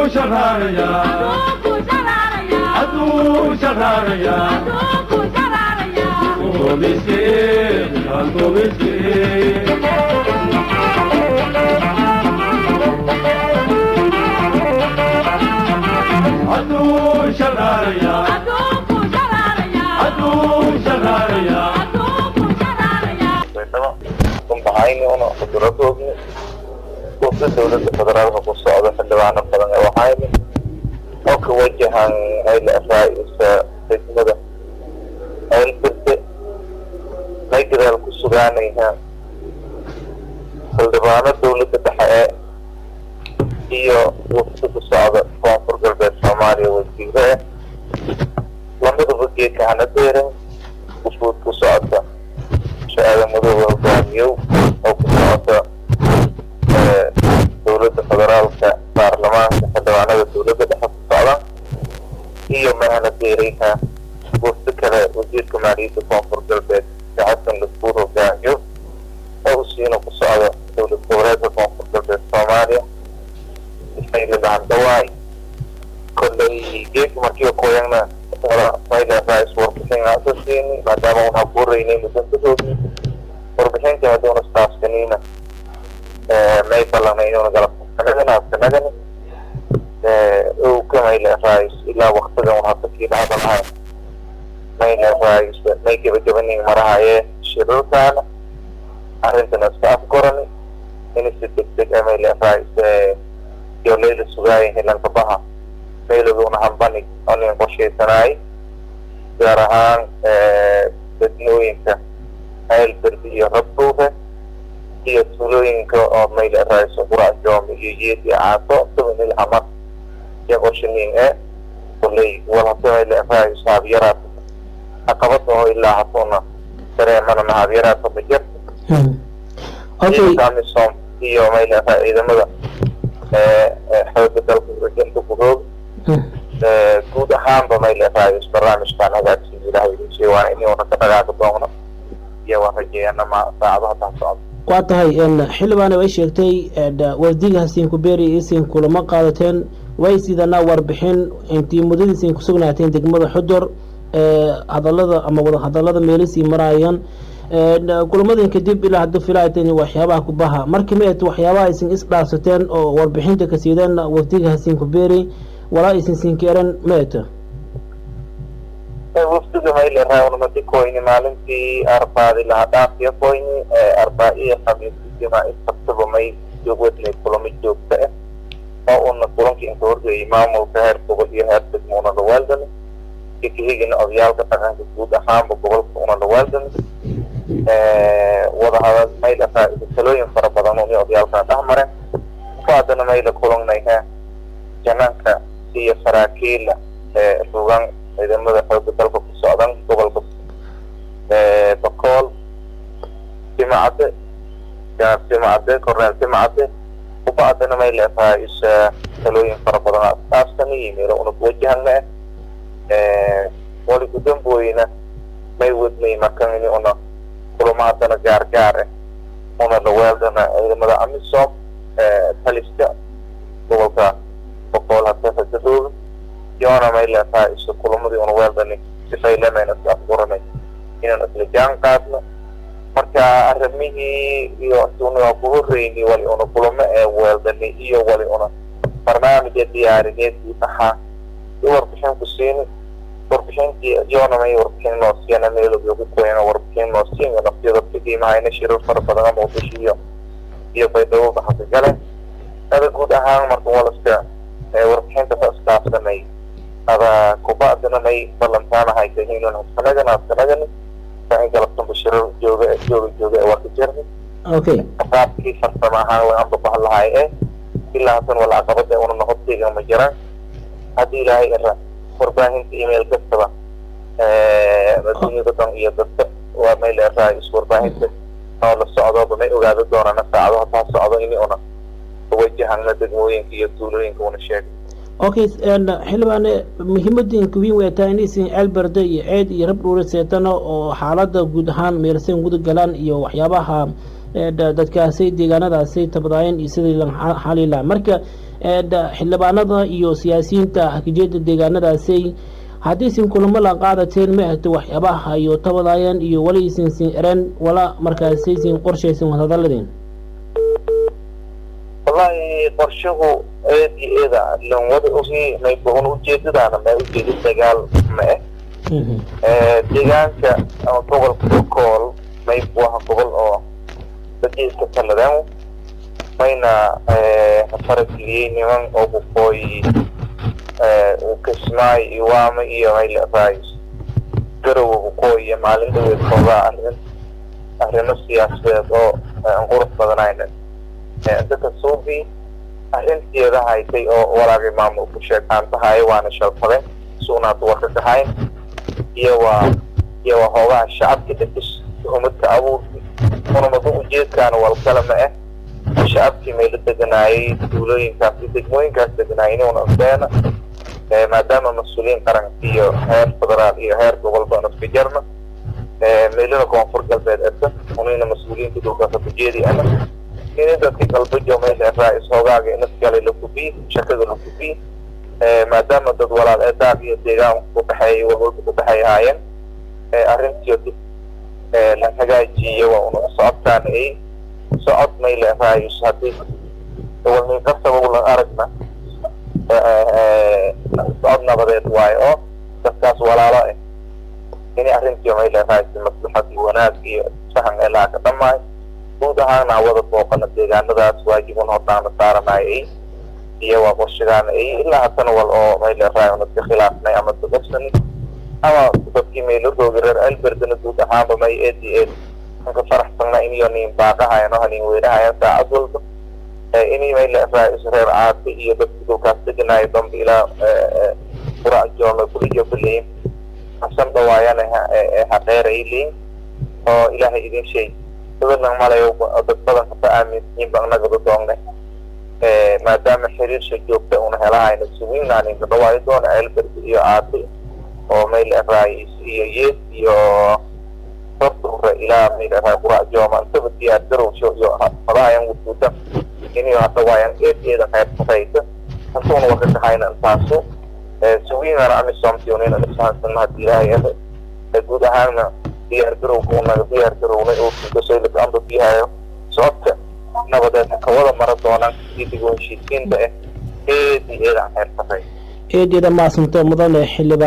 shaqaaraya hadduu shaqaaraya gobiskee gobiskee hadduu shaqaaraya hadduu shaqaaraya baydhabo unbahayni una cuduradoodni wafda dowladda federaalka ku socda xildhibaano badan ee wahayni oo ka wajahan hayla raa'isa degmada ceelbirde may gadaal ku sugaanayha xildhibaano dowladda dhexe ee iyo wafda ku socda koonfur galbeed soomaaliya wasiire eh lamidaba geedka hana deerin usbuud ku socota shahaada madooba hogaamiyow oo ku socota dowladda federaalka baarlamaanka xildhibaanada dowladda dhexe ku socda iyo mahana deerayha wafdo kale wasiirka maaliyadda koonfur galbeed ee xasan lasbuur hogaamiyo oo usiina ku socda dowlad goboleedka koonfur galbeed soomaaliya isaylilahan dhawaay kolley geedka markiiba kooyagna rais warbixin asasiini maadaama un habuuraynay mudantadoodii warbixintii haduuna staafsaniina may ballanay inuuna galabsanagani habsanagani ow ka mayle rais ilaa waktiga un hadda kii dhacda lahayn mayle rais may gebagabanin marahayee shirarkaana arrintana iska afgorani ini si degdeg a mayle rais iyo layla sugaaya hilanka baha mayladuuna hambani oo nin qorshaysanaay gaar ahaan degmooyinka ceelberdi iyo rabduufe iyo tuulooyinka oo mayle raiso qurac joomi iyo yeed iyo caaso sabanil hamar iyo qorshaniin e kulley wal hada mayle rais haabyaraad caqabada oo ilaa hasuuna dareemana haabyaraadka ma jirta ciidanka amisom iyo mayle ciidamada xooga dalka urajinta gudood guud ahaanba mayle rais barnaamijkan hagaagsiin ilahay idin waana ini una ka dhagaaqi doogno iyo waan rajeeyana ma saacadaha taa socda waa tahay xildhibaane way sheegtay wafdiga hasiinku beeri isin kulama qaadateen way sidana warbixin intii muddadiisin ku sugnaateen degmada xudor hadalada ama wada hadalada meelisii maraayaan kulamadin kadib ilaa hadda filaateen waxyaabaha kubaha markii maet waxyaabaha aysin isdhaafsateen oo warbixinta ka siideen wafdiga hasiinku beeri walaa aysin sinkeeran maeta wafdiga mayle rawnimadi koyni maalintii arbaadi laha dhaafiya koyni arbaa iyo khamiisijima isabtaba may joogwadnay kulamo joogta ah oo una kulankii inka horgeeyay maamulka heer gobol iyo heer degmo una dhawaaldani ikahigina odayaalka dhaqanka guud ahaanba gobolka una dhawaaldani wadahadal mayl talooyin fara badan uni odayaalkana dhexmareen ku haddana mayla kulangnayha jananka iyo saraakiila rugan ciidamada xooga dalka ku socdan gobolka bakool simacade janaab simacade korneel simacade kuba haddana mayla rais talooyin fara badan asaabsan yimiro una kuwajahana wali gudambooyina may wadnay markan ini una kulamo haddana gaar gaar ah una dhaweeldana ciidamada amisom taliska gobolka boqool hadda hadadooda yoona mayla raaiso kulamadii una weeldani sifaylemayna isla afguranay inaan isla jaan qaadno marka arrimihii iyo una ku horreyni wali una kulamo ee weeldani iyo wali una barnaamija diyaarineed guud ahaan iyo warbixin ku siini warbixintii yoona may warbixin noo siiyana meelooda ku koyana warbixin noo siin nafyada qiimahayna shirar fara badan muqdisho iyo iyo baydhabo baxasa gale ada guud ahaan marka walaska warbixinta ka iskaafsanay ada kubacdina may ballantaanahay kahiinan hasanagan hasanagan sain galabtanba shirar jooga jooga jooga waa ka jirni okay qaabkii farsamo ahaan way anba bahan lahay e ilaa hasan wala caqabada una noqotayga ma jiraan haddii ilaahay ira warbaahinta email kastaba adduunyada dhan iyo dadka waa mayl rais warbaahinta oo la socdoba may ogaado doonana saacado hataa socdo ini una wajahana degmooyinka iyo tuulooyinka una sheegay okay xildhibaane muhiimadinka weyn way tahay inaysan ceelberde iyo ceed iyo rab dhuura seetano oo xaalada guud ahaan meelsayn guda galaan iyo waxyaabaha dadkaasay deegaanadaasay tabadaayeen iyo sidii xalila marka xildhibaanada iyo siyaasiyiinta hakijeeda deegaanadaasi haddii sin kulamo la qaadateen ma ahto waxyaabaha iyo tabadaayeen iyo wali isin sin eren wala markaasi sin qorshaysin wadhadaladeen wallahi qorshahu eed iyo eeda lan wada ogi mayba un ujeedadaana ma ujeeda dagaal ma eh deegaanka ama gobolka okool mayb waha gobol oo dadkiiska taladaan mayna farageliyey niman oo kukooyi kismaay iyo waama iyo mayla raayis garowa kukooyi maalin dhaweed koogaa arrin arrimo siyaasadeed oo aan qurux badanayna dadka suubi arrinteeda haytay oo walaagay maamulku sheegaan tahay waana shalfadeen suunaad warka kahayn iyo waa iyo waa hoogaha shacabka dhafis umadka abuurki unamadu ujeedkaana walkale ma ah shacabkii mayla deganaayay duulooyinkaas iyo degmooyinkaas deganaayay inuuna beena maadaama mas-uuliyiin qaranka iyo heer federaal iyo heer gobolba naska jarna meelada koonfur galbeed esa unina mas-uuliyiinta dhulkaasa kujeedi ana ini dadka galbejo meesha raa-is hoogaaga inaskale la kubiy shakada la kubiy maadaama dad walaal ee daaq iyo deegaan kudhexeeya walwalba kudhexeey ahaayeen arrintiyo dib la hagaajiyo waa una socodkaan ay socod mayla raayus haddii walnin kasaba ulan aragna socod nabadeed waayo oo dadkaas walaalo ah ini arrintiyo mayla raayus maslaxad iyo wanaag iyo sahan elaa ka dhamaay guud ahaana wada booqana deegaanadaas waajibun hordaana saaranayo ay iyo waa qorshigaana ay ilaa haddana wal oo mayla raay unaska khilaafnay ama dadabsani ama dadkii mayla roogi reer alberdana guud ahaanba may eed iyo eed anka faraxsana iniyo nin baaqahayano hanin weynahayan saacad walba ini mayla raayis reer caasi iyo dadkii dhulkaas deganaayo dambe ilaa qurac jooma kuliyo kuleyin hasan dhawaayana haqeer ay leyin oo ilaahay idin sheeg dabadan malayo dad badan hata aaminsiin ba anagaba doonnay maadaama xiriirsha joogta una helahayna sugiinaaninka dhawaayo doona elberd iyo caasi oo mayla raayis iyo yees iyo hortuura ilaa mayla raay qurac jooma intaba diyaar garowsho iyo madahayan wujuuda iniyo hadhawaayan eed eeda qayb saraysa hantuuna waka kahayna intaasu sugiinana amisomtionin anisahansana hadii ilaahay ele guud ahaana diyaar garowka unaga diyaar garownay oo kugasoylaka amba biyahayo socodka nabadeed kawada mara doonaan sidii dib u heshiisiinta ah eed iyo eed aan heer saray eedeeda maasanta mudane xildhibaan